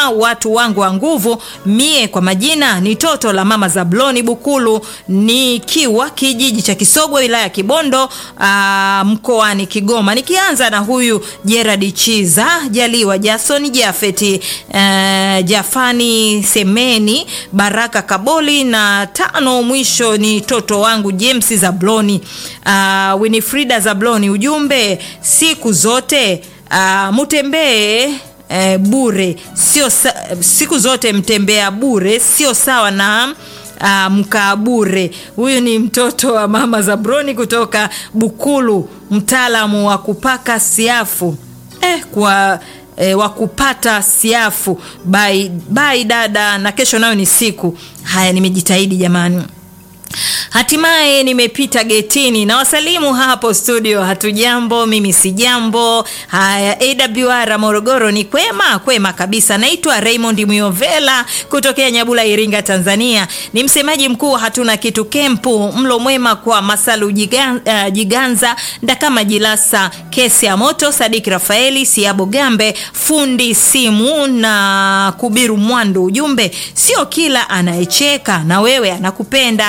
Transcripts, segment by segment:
mwema watu wangu wa nguvu. Mie kwa majina ni toto la mama Zabloni Bukulu, nikiwa kijiji cha Kisogwe wilaya ya Kibondo aa, mkoani Kigoma. Nikianza na huyu Gerard Chiza Jaliwa Jason Jafeti uh, Jafani Semeni Baraka Kaboli na tano mwisho ni toto wangu James Zabloni uh, Winifrida Zabloni. Ujumbe siku zote uh, mutembee eh, bure sio sa, siku zote mtembea bure sio sawa na uh, mkaa bure. Huyu ni mtoto wa mama Zabroni kutoka Bukulu, mtaalamu wa kupaka siafu eh, kwa E, wa kupata siafu bai bai dada, na kesho nayo ni siku. Haya, nimejitahidi jamani. Hatimaye nimepita getini na wasalimu hapo studio. Hatujambo, mimi si jambo. Haya, AWR Morogoro ni kwema kwema kabisa. Naitwa Raymond Muyovela kutokea Nyabula, Iringa, Tanzania. Ni msemaji mkuu hatuna kitu kempu. Mlo mwema kwa Masalu Jiganza, uh, Jiganza Ndakama Jilasa, kesi ya moto, Sadiki Rafaeli, Siabo Gambe, fundi simu na Kubiru Mwandu. Ujumbe, sio kila anayecheka na wewe anakupenda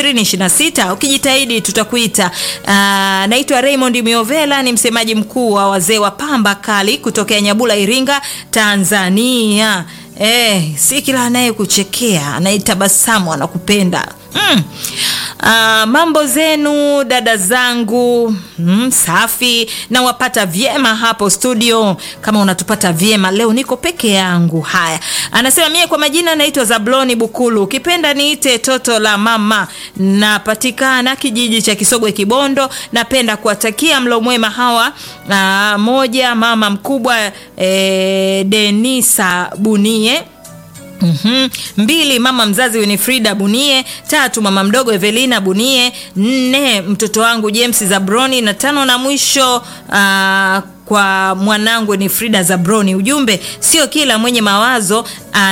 2026 ukijitahidi tutakuita. Uh, naitwa Raymond Miovela ni msemaji mkuu wa wazee wa pamba kali kutokea Nyabula Iringa Tanzania. Eh, si kila anayekuchekea anayetabasamu anakupenda. Mm. Uh, mambo zenu dada zangu mm, safi na wapata vyema hapo studio. Kama unatupata vyema leo, niko peke yangu. Haya, anasema mie kwa majina naitwa Zabloni Bukulu, ukipenda niite toto la mama. Napatikana kijiji cha Kisogwe Kibondo. Napenda kuwatakia mlo mwema hawa. Uh, moja mama mkubwa eh, Denisa Bunie Mm -hmm. Mbili, mama mzazi Winifrida Bunie. Tatu, mama mdogo Evelina Bunie. Nne, mtoto wangu James Zabroni, na tano na mwisho uh, kwa mwanangu ni Frida Zabroni. Ujumbe, sio kila mwenye mawazo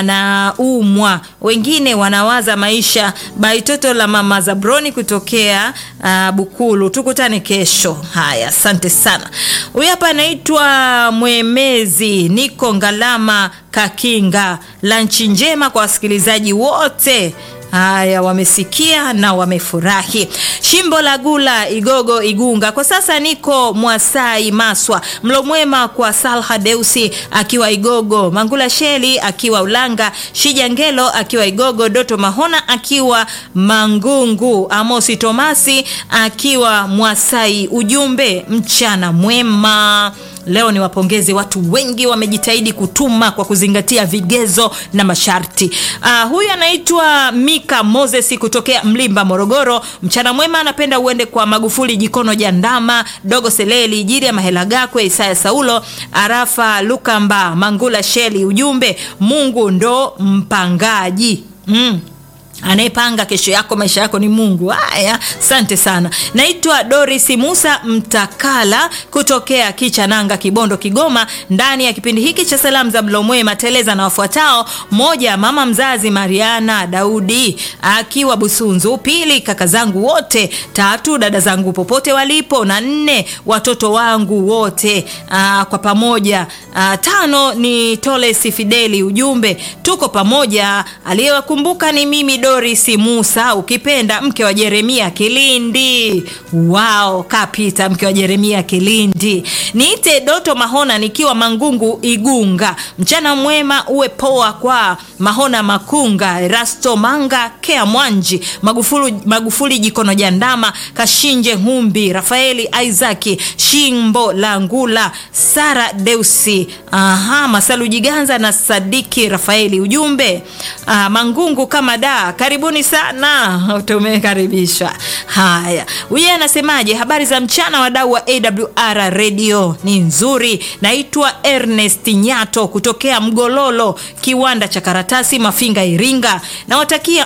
anaumwa, wengine wanawaza maisha. Baitoto la mama Zabroni kutokea uh, Bukulu. Tukutane kesho. Haya, asante sana. Huyu hapa anaitwa Mwemezi, niko Ngalama Kakinga. Lanchi njema kwa wasikilizaji wote. Haya, wamesikia na wamefurahi. Shimbo la Gula, Igogo, Igunga. Kwa sasa niko Mwasai, Maswa. Mlo mwema kwa Salha Deusi akiwa Igogo, Mangula Sheli akiwa Ulanga, Shija Ngelo akiwa Igogo, Doto Mahona akiwa Mangungu, Amosi Tomasi akiwa Mwasai. Ujumbe, mchana mwema. Leo ni wapongeze watu wengi wamejitahidi kutuma kwa kuzingatia vigezo na masharti. Uh, huyu anaitwa Mika Moses kutokea Mlimba, Morogoro. Mchana mwema anapenda uende kwa Magufuli Jikono Jandama, Dogo Seleli, Jiria Mahela Gakwe, Isaya Saulo, Arafa Lukamba, Mangula Sheli. Ujumbe, Mungu ndo mpangaji mm. Anayepanga kesho yako maisha yako ni Mungu. Haya, asante sana. Naitwa Doris Musa Mtakala kutokea Kichananga, Kibondo, Kigoma, ndani ya kipindi hiki cha salamu za mlo mwema teleza na wafuatao: moja, mama mzazi Mariana Daudi akiwa Busunzu; pili, kaka zangu wote; tatu, dada zangu popote walipo; na nne, watoto wangu wote aa, kwa pamoja aa, tano ni Toles Fideli. Ujumbe, tuko pamoja. Aliyewakumbuka ni mimi Doris Musa, ukipenda mke wa Jeremia Kilindi. Wao kapita mke wa Jeremia Kilindi. Niite Doto Mahona nikiwa Mangungu Igunga. Mchana mwema uwe poa kwa Mahona Makunga, Rasto Manga, Kea Mwanji, Magufuli, Magufuli Jikono Jandama, Kashinje Humbi, Rafaeli Isaki, Shimbo Langula, Sara Deusi, aha, Masalu Jiganza na Sadiki Rafaeli. Ujumbe, ah, Mangungu kama da karibuni sana, tumekaribishwa. Haya, huyu anasemaje? Habari za mchana, wadau wa AWR radio ni nzuri. Naitwa Ernest Nyato kutokea Mgololo, kiwanda cha karatasi, Mafinga, Iringa. Nawatakia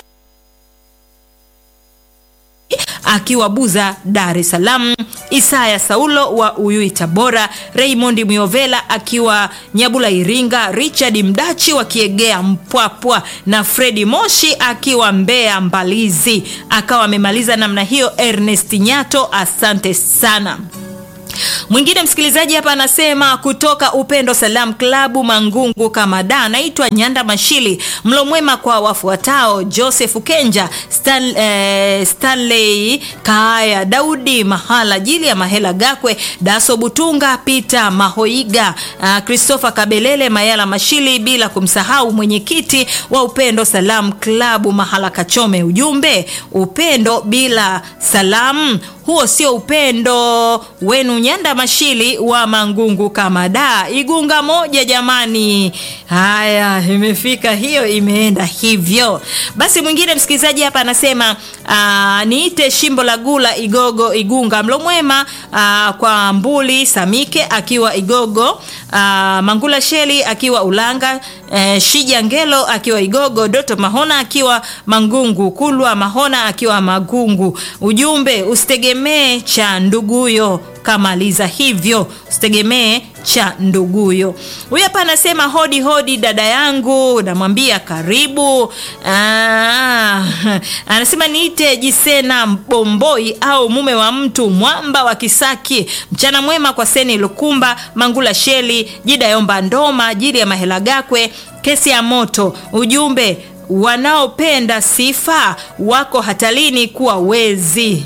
akiwa Buza, Dar es Salaam, Isaya Saulo wa Uyui, Tabora, Raymond Miovela akiwa Nyabula, Iringa, Richard Mdachi wa Kiegea, Mpwapwa na Fredi Moshi akiwa Mbeya, Mbalizi. Akawa amemaliza namna hiyo. Ernest Nyato, asante sana. Mwingine msikilizaji hapa anasema kutoka Upendo Salam Klabu Mangungu kama da, naitwa Nyanda Mashili. Mlo mwema kwa wafuatao: Joseph Kenja, Stan, eh, Stanley Kaaya, Daudi Mahala, Jili ya Mahela Gakwe, Daso Butunga, Peter Mahoiga, uh, Christopher Kabelele, Mayala Mashili, bila kumsahau mwenyekiti wa Upendo Salam Klabu Mahala Kachome. Ujumbe, upendo bila salamu huo sio upendo wenu. Nyanda Mashili wa Mangungu kama da Igunga moja jamani. Haya, imefika hiyo, imeenda hivyo basi. Mwingine msikilizaji hapa anasema aa, niite Shimbo la Gula Igogo Igunga, mlo mwema aa, kwa Mbuli Samike akiwa Igogo, aa, Mangula Sheli akiwa Ulanga, e, Shija Ngelo akiwa Igogo, Doto Mahona akiwa Mangungu, Kulwa Mahona akiwa Magungu. Ujumbe usitegemee cha nduguyo kamaliza hivyo, usitegemee cha nduguyo. Huyu hapa anasema hodi hodi, dada yangu, namwambia karibu. Aa, anasema niite Jisena Bomboi au mume wa mtu mwamba wa Kisaki. Mchana mwema kwa Seni Lukumba, Mangula Sheli, Jida Yomba Ndoma, Jili ya Mahela Gakwe, kesi ya moto. Ujumbe wanaopenda sifa wako hatarini kuwa wezi.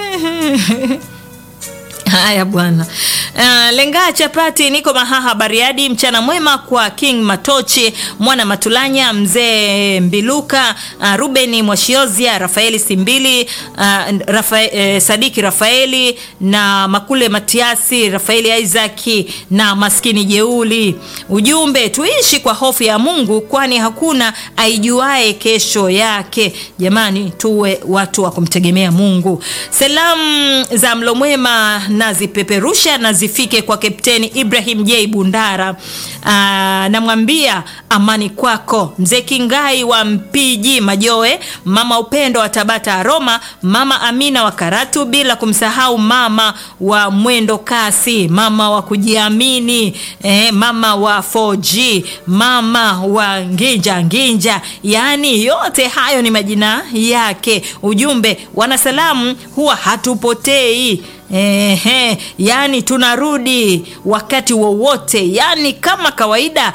Haya bwana. Uh, lenga chapati niko Mahaha Bariadi. Mchana mwema kwa King Matochi, Mwana Matulanya, Mzee Mbiluka, uh, Rubeni Mwashiozia, Rafaeli Simbili, uh, Rafa, eh, Sadiki Rafaeli na Makule Matiasi, Rafaeli Isaki na Maskini Jeuli. Ujumbe, tuishi kwa hofu ya Mungu kwani hakuna aijuae kesho yake. Jamani, tuwe watu wa kumtegemea Mungu. Salamu za mlo mwema nazipeperusha na zifike kwa Kapteni Ibrahim J Bundara. Aa, namwambia amani kwako mzee Kingai wa Mpiji Majoe, mama Upendo wa Tabata Aroma, mama Amina wa Karatu, bila kumsahau mama wa Mwendo Kasi, mama wa kujiamini eh, mama wa 4G, mama wa Nginja Nginja, yaani yote hayo ni majina yake. Ujumbe, wanasalamu huwa hatupotei. Ehe, yani tunarudi wakati wowote, yani kama kawaida.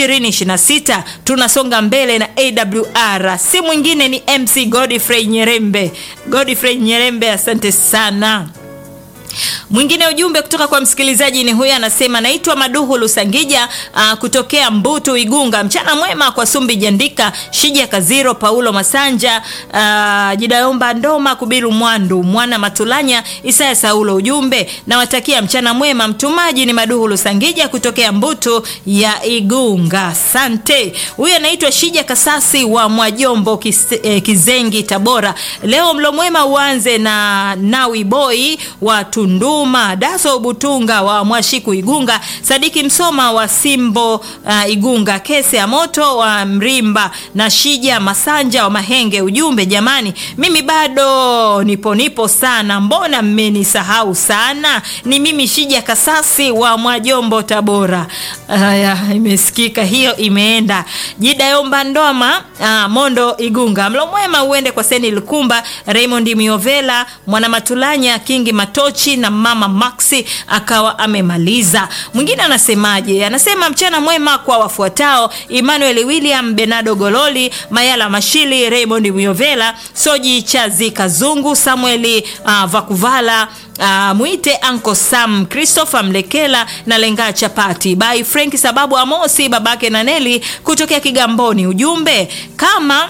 2026 tunasonga mbele na AWR, si mwingine ni MC Godfrey Nyerembe. Godfrey Nyerembe, asante sana. Mwingine ujumbe kutoka kwa msikilizaji ni huyu, anasema naitwa Maduhu Lusangija uh, kutokea Mbutu Igunga. Mchana mwema kwa Sumbi Jandika, Shija Kaziro, Paulo Masanja, uh, Jidayomba Ndoma, Kubiru Mwandu, Mwana Matulanya, Isaya Saulo. Ujumbe nawatakia mchana mwema. Mtumaji ni Maduhu Lusangija kutokea Mbutu ya Igunga, asante. Huyu anaitwa Shija Kasasi wa Mwajombo Kise, eh, Kizengi Tabora. Leo mlo mwema uanze na Nawi Boy wa Tunduma, Daso Butunga wa Mwashiku Igunga, Sadiki Msoma wa Simbo uh, Igunga, Kese ya Moto wa Mrimba na Shija Masanja wa Mahenge. Ujumbe jamani, mimi bado nipo nipo sana, mbona mmenisahau sana? Ni mimi Shija Kasasi wa Mwajombo Tabora. Haya, imesikika hiyo, imeenda Jidayomba Ndoma uh, Mondo Igunga. Mlo mwema uende kwa Seni Lukumba, Raymond Miovela, Mwana Matulanya, Kingi Matochi na mama Maxi akawa amemaliza. Mwingine anasemaje? Anasema mchana mwema kwa wafuatao: Emmanuel William, Benado Gololi, Mayala Mashili, Raymond Miovela, Soji Chazi Kazungu, Samueli uh, Vakuvala Uh, mwite Uncle Sam, Christopher Mlekela na Lenga Chapati by Frank sababu Amosi babake na Neli kutokea Kigamboni. Ujumbe kama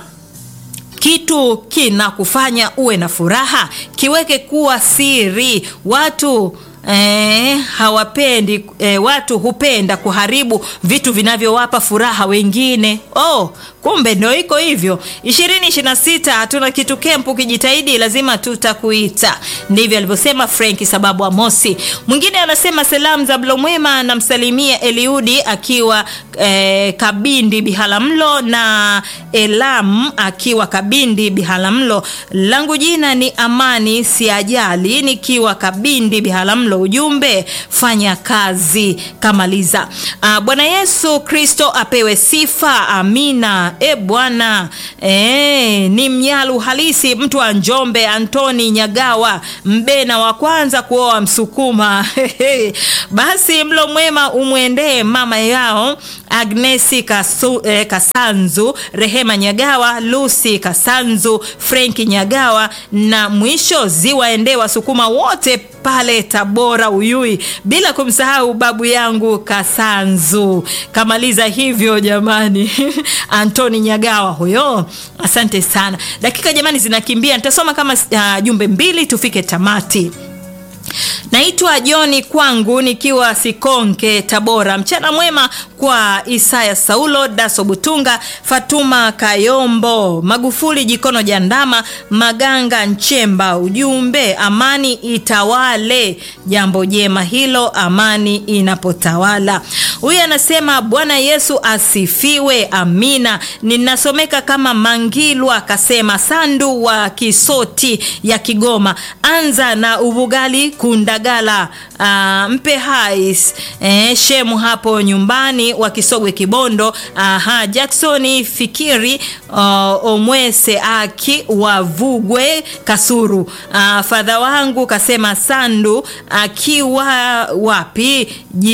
kitu kinakufanya uwe na furaha kiweke kuwa siri. Watu eh, hawapendi eh, watu hupenda kuharibu vitu vinavyowapa furaha wengine. Oh, kumbe ndio iko hivyo. 2026 hatuna kitu kempu, kijitahidi lazima tutakuita. Ndivyo alivyosema Frank sababu Amosi. Mwingine anasema salamu za mlo mwema, namsalimia Eliudi akiwa eh, Kabindi Bihalamlo na Elam akiwa Kabindi Bihalamlo. Langu jina ni Amani Siajali nikiwa Kabindi Bihalamlo Saulo, ujumbe fanya kazi kamaliza. Uh, Bwana Yesu Kristo apewe sifa, amina. E Bwana e, ni mnyalu halisi, mtu wa Njombe, Antoni Nyagawa, mbena wa kwanza kuoa Msukuma. Basi mlo mwema umwendee mama yao Agnesi Kasu, eh, Kasanzu, Rehema Nyagawa, Lucy Kasanzu, Frenki Nyagawa na mwisho ziwaendee Wasukuma wote pale Tabora Uyui, bila kumsahau babu yangu Kasanzu. Kamaliza hivyo jamani. Antoni Nyagawa huyo, asante sana. Dakika jamani zinakimbia, nitasoma kama uh, jumbe mbili tufike tamati. Naitwa Joni kwangu nikiwa Sikonke Tabora. Mchana mwema kwa Isaya Saulo, Daso Butunga, Fatuma Kayombo, Magufuli Jikono Jandama, Maganga Nchemba. Ujumbe amani itawale. Jambo jema hilo, amani inapotawala. Huyu anasema Bwana Yesu asifiwe, amina. Ninasomeka kama Mangilwa kasema Sandu wa Kisoti ya Kigoma. Anza na ubugali kundagala uh, mpe hais eh, shemu hapo nyumbani wa Kisogwe Kibondo. Aha, Jacksoni Fikiri uh, Omwese aki wa Vugwe Kasuru. Uh, fadha wangu kasema Sandu akiwa wapi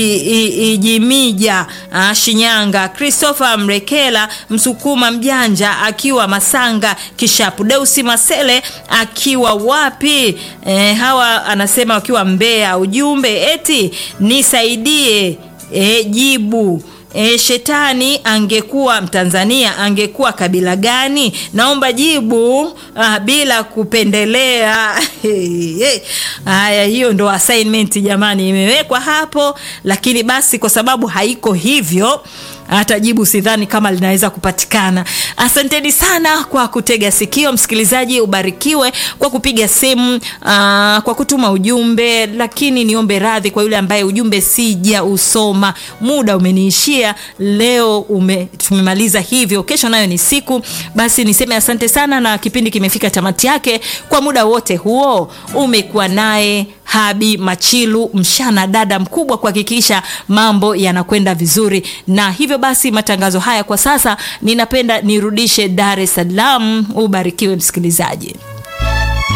Jimija uh, Shinyanga. Christopher Mrekela Msukuma mjanja akiwa Masanga Kishapu. Deusi Masele akiwa wapi eh, hawa anasema wakiwa Mbeya. Ujumbe eti nisaidie e, jibu E, shetani angekuwa Mtanzania angekuwa kabila gani? Naomba jibu ah, bila kupendelea. Haya, hiyo ndo assignment jamani, imewekwa hapo, lakini basi kwa sababu haiko hivyo hata jibu sidhani kama linaweza kupatikana. Asanteni sana kwa kutega sikio, msikilizaji, ubarikiwe kwa kupiga simu, uh, kwa kutuma ujumbe, lakini niombe radhi kwa yule ambaye ujumbe sija usoma, muda umeniishia leo, ume, tumemaliza hivyo. Kesho nayo ni siku, basi niseme asante sana, na kipindi kimefika tamati yake. Kwa muda wote huo umekuwa naye Habi Machilu, mshana dada mkubwa kuhakikisha mambo yanakwenda vizuri, na hivyo basi matangazo haya kwa sasa ninapenda nirudishe Dar es Salaam. Ubarikiwe msikilizaji.